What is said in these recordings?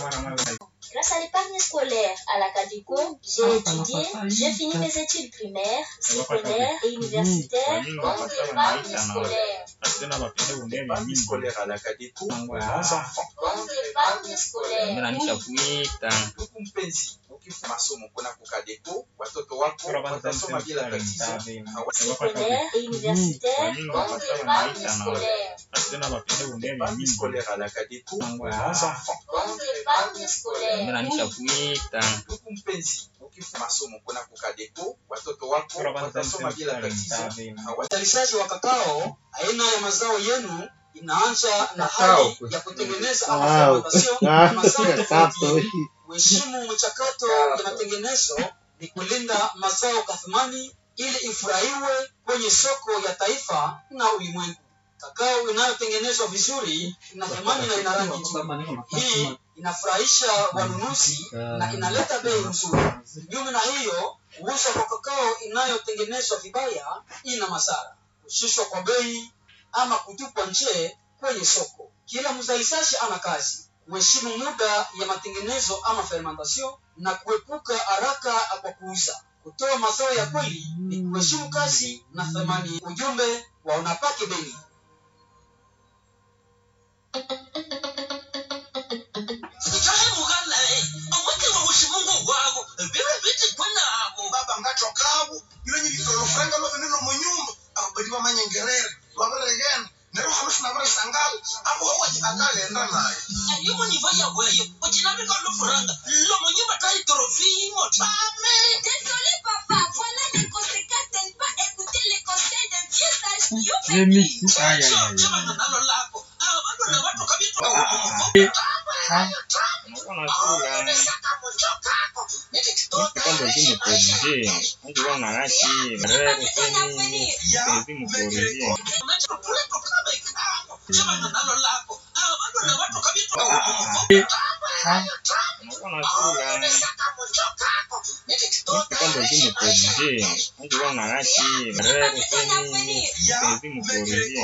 Grâce à l'épargne scolaire à la CADECO, j'ai étudié, j'ai fini mes études primaires, secondaires et universitaires grâce à l'épargne scolaire. L'épargne scolaire à la CADECO kwa bons enfants. Grâce à l'épargne scolaire. Mnanisha kuita Ndugu mpenzi, ukifanya masomo kuna kukadeko, watoto wako watasoma bila tatizo. Hawa- secondaire et universitaires grâce à l'épargne scolaire. L'épargne scolaire à la CADECO kwa bons enfants. Grâce à l'épargne scolaire. mnanisha kuita Ndugu mpenzi, ukifanya masomo kuna kukadeko, watoto wako watasoma bila tatizo. Hawa- Uzalishaji wa kakao, aina ya mazao yenu inaanza na Kakao. hali ya kutengeneza Wow. ama fermentation ya mazao tofauti. Kapo. Kuheshimu mchakato ya matengenezo ni kulinda mazao kwa thamani ili ifurahiwe kwenye soko ya taifa na ulimwengu. Kakao inayotengenezwa vizuri ina thamani na ina rangi nzuri. Hii inafurahisha wanunuzi na inaleta bei nzuri. Kinyume na hiyo, kuuzwa kwa kakao inayotengenezwa vibaya ina madhara: kushushwa kwa bei ama kutupwa nje kwenye soko. Kila mzalishaji ana kazi kuheshimu muda ya matengenezo ama fermentation na kuepuka haraka kwa kuuza. Kutoa mazao ya kweli ni kuheshimu kazi na thamani. Ujumbe wa Unapake Beni. baba ngatokawo ilenye litolofranga lovenelo munyumba ababadi bamanyengerere babiregene nero halusina birisangala abo wawaji akalenda naye ayumu nivo yaweyo ucinavika lufuranga lomunyumba taitorofimo tame Désolé papa, voilà les conséquences de ne pas écouter les conseils d'un vieux sage you chavana nalo lako ava vantu nevatoka kwamba zimukorije najua narashi rero kweli zimukorije chavana nalo lako ava vantu nevatoka kwamba zimukorije najua narashi rero kweli zimukorije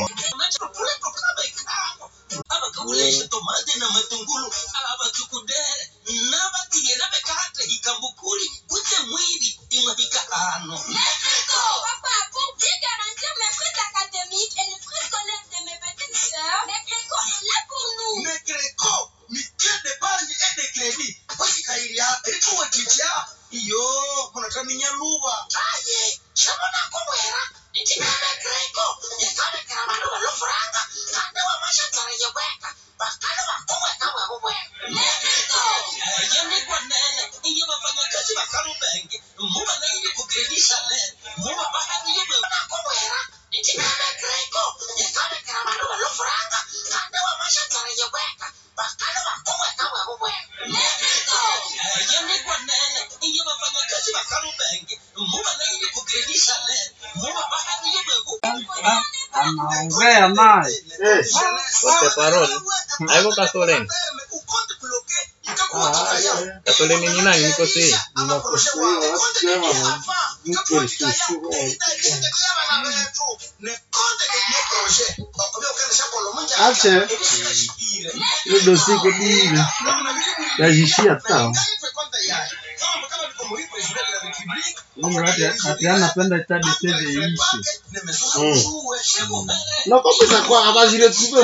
abakabulisha tomate na matungulu abakikudere nabatiyera bekate ikambukuli kutse mwivi imwahika ano Papa, pour bien garantir mes frais académiques et les frais scolaires de mes petites sœurs, Mecreco est là pour nous. negreko mikende banyi ede kredi kwashikairia rikuwetitia iyo kunataminya luva aye shabona kubwera ndinanegreko yakabekera vanhu valofuranga kandi wamashatsareye kweka vakali vakubweka bwekubweka yenikwanene iyo vafanyakazi vakalubenge muva naili kukredisha nene muva vakaliye bwekubwera ndinanegreko yakabekera vanhu valofuranga kandi wamashatsareye kweka vakali vakubweka bwekubweka yenikwanene iyo vafanyakazi vakalubenge muva naili kukredisha nene muva vakaliye bwekubweka Anaongea naye. wote parole aiko kasolen kasolen ni nani niko sei Ache. Ile dosi iko bile. Yajishia tao. Mimi hata hata anapenda tadi tede ishi. Na kwa pesa kwa abajire tuko.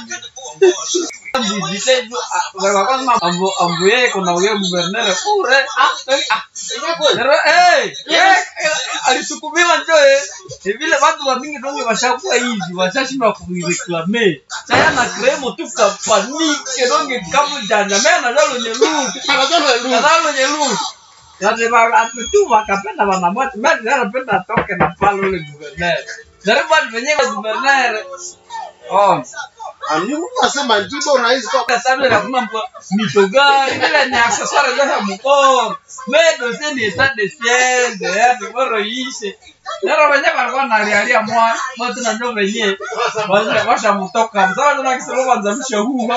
ambo ambo yeye kuna huyo guvernere ure ah ah Nero, eh, eh, alisukumiwa njo eh. Ni vile watu wa mingi donge washakuwa hivi, washashindwa kuireklame. Sasa na kremo tu kapanike donge kama janja mena nalo nyelu. Nalo nyelu. Yaani ba tu wakapenda wanamwati, mimi napenda atoke na pale ule guvernere. Nero bado wenyewe guvernere. Oh, Alimu nasema ndipo rais kwa kwa sababu ya kuna mpo mitogari ile ni accessoire ya mkono. Medo sasa ni stade siende, yaani bora ishe. Nero wenyewe walikuwa nalialia mwa, mwa tuna ndio wenyewe. Washa washa mtoka. Msawa tuna kisema kwanza mshauri.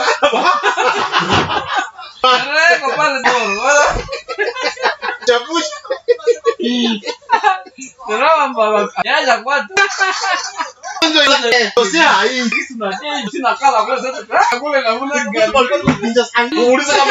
Reko pale doro. Wala chapushi. ndio mbaba. Yaja kwa tu. Dosi hai. Sina sina kala kwa sasa. Kule na muna gani. Muulize kama